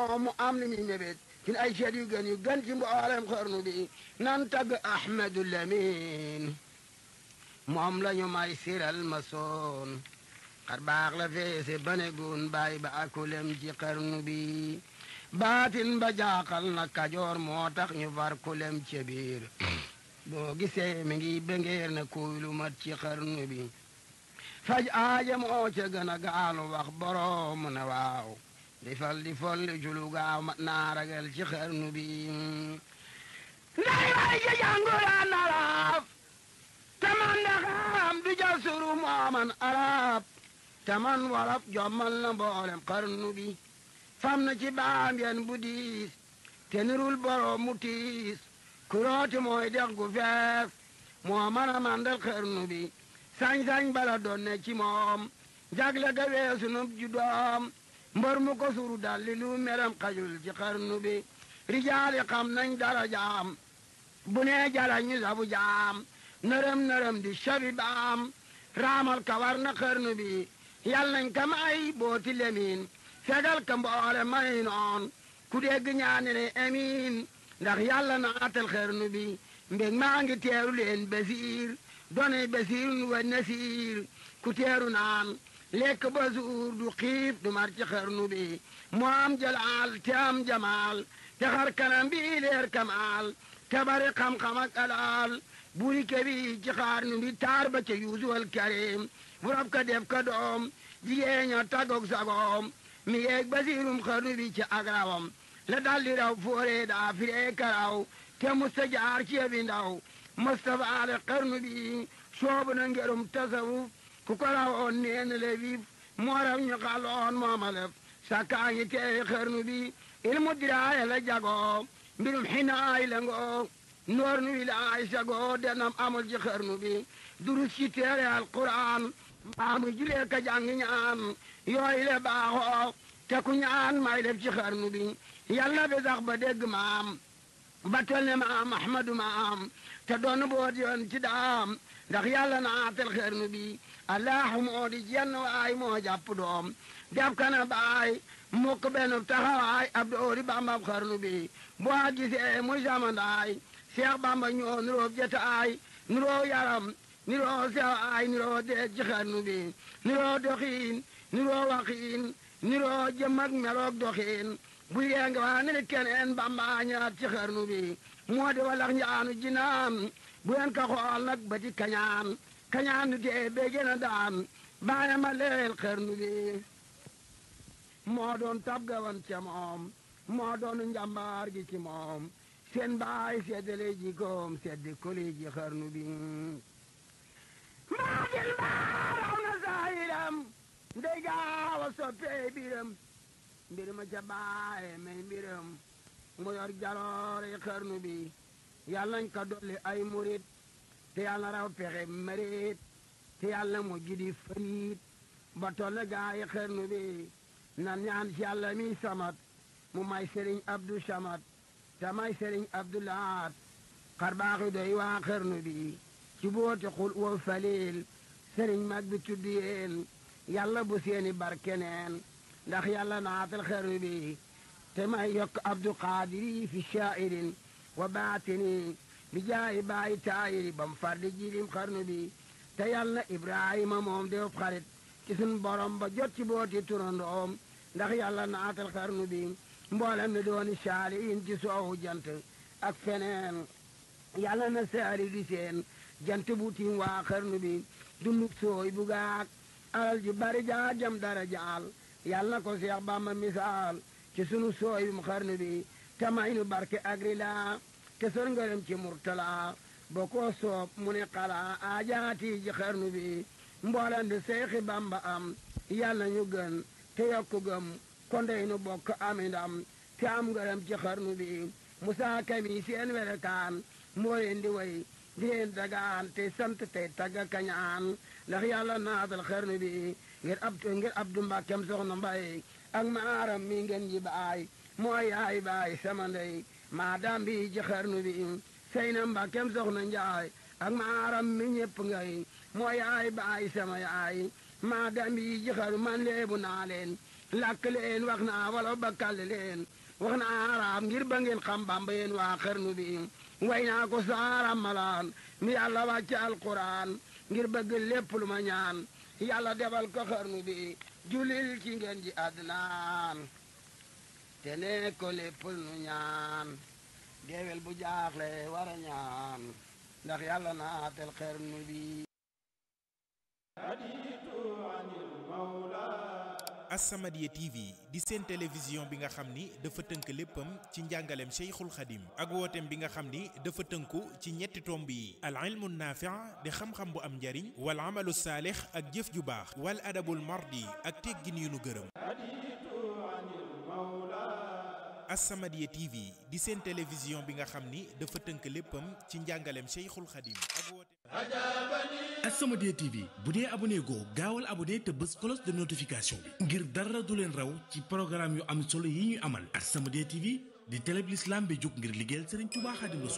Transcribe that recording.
moom mu am li muy mébét ci ay seet yu gën yu gën ci mboolem xarnu bi nan tagg ahmadu lamin moom la ñu may siral ma soon xar baax la feese banegun bàyyi ba akulem ci xarnu bi baatin ba jaaxal na kajoor moo tax ñu far kulem ci biir boo gisee mi ngi bëngeer na kuy lu mat ci xarnu bi faj aaja moo ca gën a gaalu wax boroom mu ne waaw di fal di folli julu gaaw mat naa ragal ci xarnu bi nday way ja jànguraan arab taman ndaxam du ja suru mooman arab taman warab jommal na mboolem xarnu bi fam na ci baam yen bu diis te nirul boroom mu tiis kurooti mooy dex gu fees moo mën a mandal xarnu bi sañ-sañ bala doon ne ci moom jagle ga weesu nub ju doom mbër mu ko suru dalli lu meram xajul ci xarnu bi rijaali xam nañ dara jaam bu nee jala ñu sabu jaam nërëm nërëm di shabi baam raamal ka war na xarnu bi yal nañ ka may booti lemin fegal ka mboole may noon ku dégg ñaane ne amiin ndax yàlla na atal xarnu bi mbég maa ngi teeru leen basiir donay basiir wa nasiir ku teeru naan lekk ba suur du xiif du mar ci xarnu bi mu am jalaal te am jamaal te xar kanam bi leer kamaal te bari xam-xam ak alaal buri kebi ci xarnu bi taar ba ca yuusuwal karim bu rab ka def ka doom jigéen ña tagog sagoom mi yeeg basiirum xarnu bi ci agrawam la daldi raw foore daa firee karaw te musta jaar ci bi ndaw mustafa ale xarnu bi soobu na ngerum tasawuf ku ko rawoon neen le vif moo raw ñu xaloon moomalef sakkaa ngi teewi xarnu bi ilmu diraaye la jagoo mbirum xinaay la ngoo noor nu wilaay sagoo denam amul ci xarnu bi durus ci teere alquran mbaamu julee ka jàngi ñaan yooyu le baaxoo te ku ñaan may def ci xarnu bi yàlla bi sax ba dégg maam ba tol ne maam ahmadu maam te doon boot yoon ci daam ndax yàlla naatal xarnu bi allahu moo di jenn waay moo jàpp doom def kana baay mukk benn taxawaay ab doori bambab xarnu bi boo gisee muy samandaay seex bamba ñoo nuroo jataay nuroo yaram nuroo sewaay nuroo deej ci xarnu bi nuroo doxiin nuroo waxiin nuroo jëm ak meloog doxiin bu yeenga waa ne keneen bamba ñaat ci xarnu bi moo di walax njaanu jinaan bu yen ka xool nag ba ci kañaan kañaan du tee bee gën a daan bàyyi ma leel xarnu bi moo doon tab gawan ca moom moo doon njambaar gi ci moom seen baay seddale jikoom seddi koli ji xarnu bi maa jël baaraw na saayiram ndey gaaw a soppee biram mbir ma ca baaye may mbiram mu yor jaloore xarnu bi yàlla nañ ko dolli ay murit te yàlla raw pexe marit te yàlla mu jidi faniit ba tolle gaayi xarnu bi nan ñaan ci yàlla mi samat mu may sëriñ abdu samat te may sëriñ abdu laat xar baaxi doy waa xarnu bi ci booti xul wa falil sëriñ mag bi tudd yéen yàlla bu seeni barkeneen ndax yàlla naatal xarnu bi te may yokk abdu qaadiri fi shaa'irin wa baatini bi jaayi baayi taayiri bam fardi jilim xarnu bi te yàlla ibrahima moom def xarit ci sun borom ba jot ci booti turandoom ndax yàlla naatal xarnu bi mboolem mi dooni saaliin ci soowu jant ak feneen yàlla na saali di seen jant bu tiim waa xarnu bi dunduk sooy bu gaak alal ji bari jaa jam dara jaal yàlla na ko seex bamba misaal ci sunu sooy bi mu xarnu bi te may nu barke agri laa te sor ngërëm ci murtala ba ko soob mu ne xalaa aajaati ji xarnu bi mboolem di seexi bamba am yàlla ñu gën te yokku gëm kondey nu bokk ami ndam te am ngërëm ci xarnu bi musaa kami seen werekaan moo leen di way di leen dagaan te sant tey tagga kañaan ndax yàlla naatal xarnu bi ngir ab ngir abdu mbàkkem soxna mbay ak maaram mi ngeen ji baay mooy yaay baay sama ndey maa daam bi ci xarnu bi sey na mbàkkem soxna njaay ak maaram mi ñëpp ngay mooy yaay baay sama yaay maa daam bi ci xarnu man leebu naa leen làkk leen wax naa wala bakkal leen wax naa araab ngir ba ngeen xam bamba yéen waa xarnu bi way naa ko saara malaan mi yàlla wàcce alquran ngir bëgg lépp lu ma ñaan yàlla defal ko xarnu bi julil ci ngeen ji adnaan te ne ko lépp nu ñaan géwél bu jaaxle war a ñaan ndax yàlla naatel xarnu bi As-Samadiyya TV di seen télévision bi nga xam ni dafa tënk léppam ci njàngaleem Cheikhul Khadim ak wooteem bi nga xam ni dafa tënku ci ñetti tomb yi al ilmu naafi' di xam-xam bu am njariñ wal amalu saalix ak jëf ju baax wal adabul mardi ak teggin yu nu gërëm As-Samadiyya TV di seen télévision bi nga xam ni dafa tënk léppam ci njàngaleem Cheikhul Khadim ak wooteem As-Samadiyya TV bu dee abonné goo gaawal abonné te bës cloche de notification bi ngir dara du leen raw ci programme yu am solo yi ñuy amal As-Samadiyya TV di télé bi l'islam bi jóg ngir liggéeyal Serigne Touba Xaadimu Rasuul